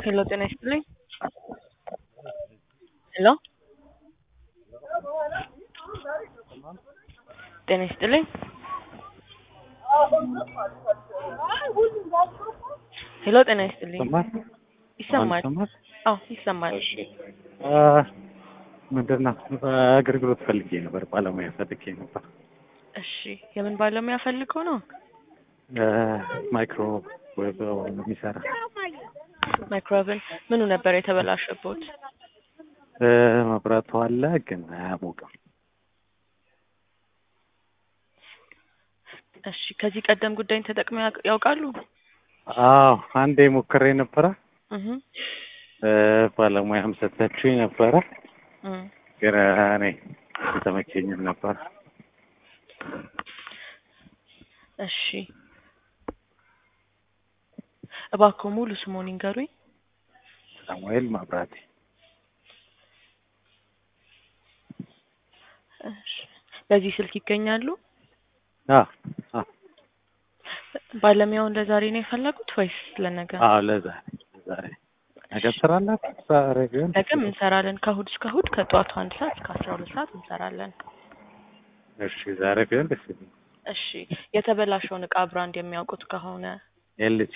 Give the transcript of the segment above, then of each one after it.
ሄሎ ጤና ይስጥልኝ። ሄሎ ጤና ይስጥልኝ። ሄሎ ጤና ይስጥልኝ። ይሰማል? ይሰማል? ይሰማል? አዎ ይሰማል። እሺ አ ምንድን ነው አገልግሎት ፈልጌ ነበር፣ ባለሙያ ፈልጌ ነበር። እሺ የምን ባለሙያ ፈልገው ነው? ማይክሮ ዌብ የሚሰራ ማይክሮዌቭን ምኑ ነበር የተበላሸቦት? እ መብራቱ አለ ግን አያሞቅም። እሺ ከዚህ ቀደም ጉዳይን ተጠቅመው ያውቅ- ያውቃሉ? አዎ አንዴ ሞክሬ ነበረ። እህ እ ባለሙያም ሰጥታችሁኝ ነበረ፣ እም ግን እኔ አልተመቸኝም ነበር። እሺ እባክዎ ሙሉ ስሞን ይንገሩኝ። ሳሙኤል ማብራቴ እሺ በዚህ ስልክ ይገኛሉ? አ አ ባለሙያውን ለዛሬ ነው የፈለጉት ወይስ ለነገ? አዎ ለዛሬ ለዛሬ ነገ ትሰራላችሁ? ዛሬ ቢሆን ነገም እንሰራለን። ከእሑድ እስከ እሑድ ከጠዋቱ አንድ ሰዓት እስከ አስራ ሁለት ሰዓት እንሰራለን። እሺ ዛሬ ቢሆን ደስ ይለኛል። እሺ የተበላሸውን እቃ ብራንድ የሚያውቁት ከሆነ ኤልጂ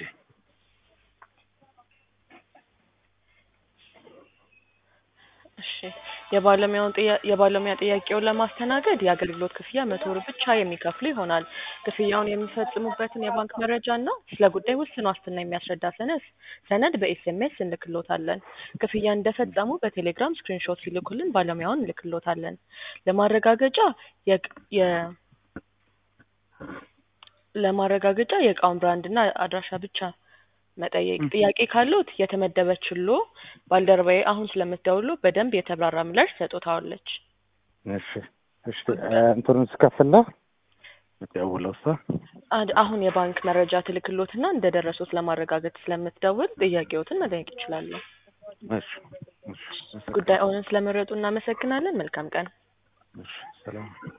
እሺ የባለሙያውን ጥያ- የባለሙያ ጥያቄውን ለማስተናገድ የአገልግሎት ክፍያ መቶ ብር ብቻ የሚከፍሉ ይሆናል። ክፍያውን የሚፈጽሙበትን የባንክ መረጃ እና ስለ ጉዳይ ውስን ዋስትና የሚያስረዳ ሰነድ ሰነድ በኤስኤምኤስ እንልክሎታለን። ክፍያ እንደፈጸሙ በቴሌግራም ስክሪንሾት ሲልኩልን ባለሙያውን እንልክሎታለን። ለማረጋገጫ የቅ- የ ለማረጋገጫ የእቃውን ብራንድ እና አድራሻ ብቻ መጠየቅ። ጥያቄ ካለዎት የተመደበችሎ ባልደረባዬ አሁን ስለምትደውሉ በደንብ የተብራራ ምላሽ ሰጥታዋለች። እሺ እሺ እ እንትኑን ስከፍል ነው የምትደውለው እሷ? አድ- አሁን የባንክ መረጃ ትልክሎትና እንደደረሱት ለማረጋገጥ ስለምትደውል ጥያቄዎትን መጠየቅ ይችላሉ። እሺ እሺ ጉዳዩን ስለመረጡ እናመሰግናለን። መልካም ቀን። እሺ ሰላም